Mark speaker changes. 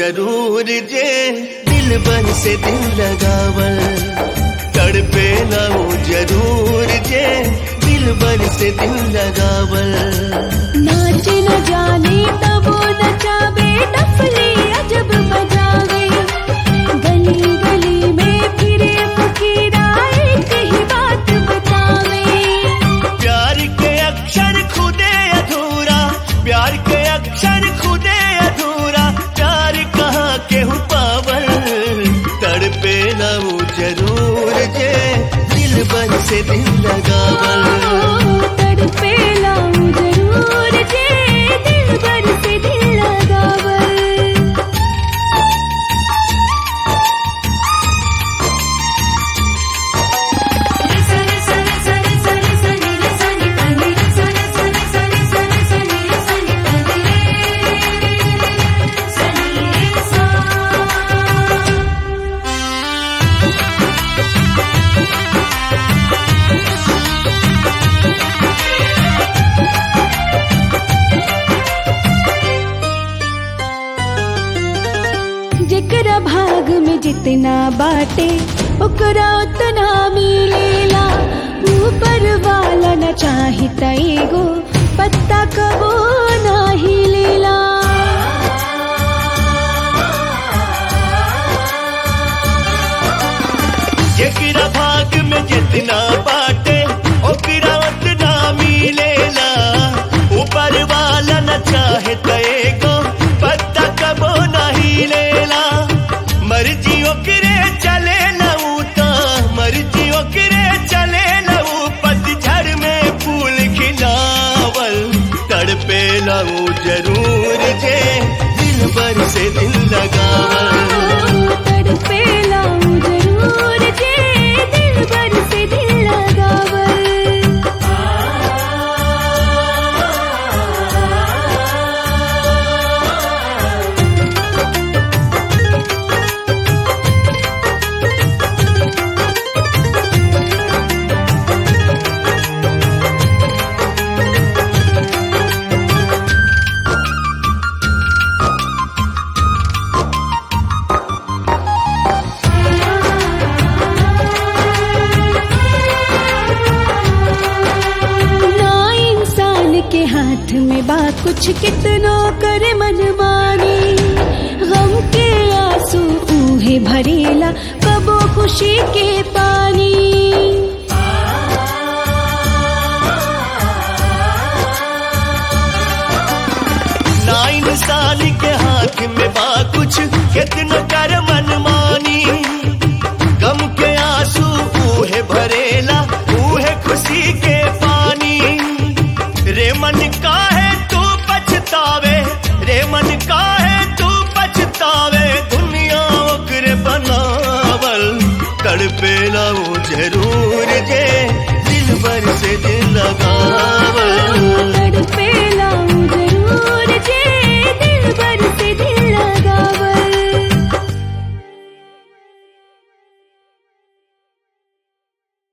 Speaker 1: जरूर जे दिल बन से दिल लगावल तड़पे ना वो जरूर जे दिल बन से दिल लगावल
Speaker 2: नाच न जाने तब वो नचावे डफली अजब बजावे गली गली में फिरे फकीरा एक ही बात बतावे
Speaker 1: प्यार के अक्षर खुदे अधूरा प्यार के अक्षर खुदे अधूरा प्यार कहाँ के हूँ पावल तड़पे ना वो जरूर जे दिल बन से दिल लगावल
Speaker 2: तड़पे लाऊं जरूर जे दिल भर से दिल लगावल जेकरा भाग में जितना बाटे ओकरा उतना मिलेला ऊपर वाला न चाही त एगो पत्ता कबो नाही लेला
Speaker 1: जेकरा भाग में जितना बाटे ओकरा उतना मिलेला ऊपर वाला न चाहे तएगो पत्ता कबो नहीं लेला मर्जी ओकरे चले लऊता मर्जी ओकरे चले लऊ पतझड़ में फूल खिलावल तड़पे लऊ जरूर जे दिल भर से दिल लगावल
Speaker 2: तड़पे लाऊं जरूर जे दिल भर से दिल लगावल ना इंसान के हाथ में बा कुछ कितनो करे मनमानी गम के आंसू ऊहे भरेला कबो खुशी के पानी
Speaker 1: ना इंसान के हाथ में बा कुछ कितना कर मनमानी गम के आंसू ऊहे भरेला ऊहे खुशी के पानी रे मन का है तू पछतावे रे मन का है तू पछतावे दुनिया ओकरे बनावल तड़पे ना वो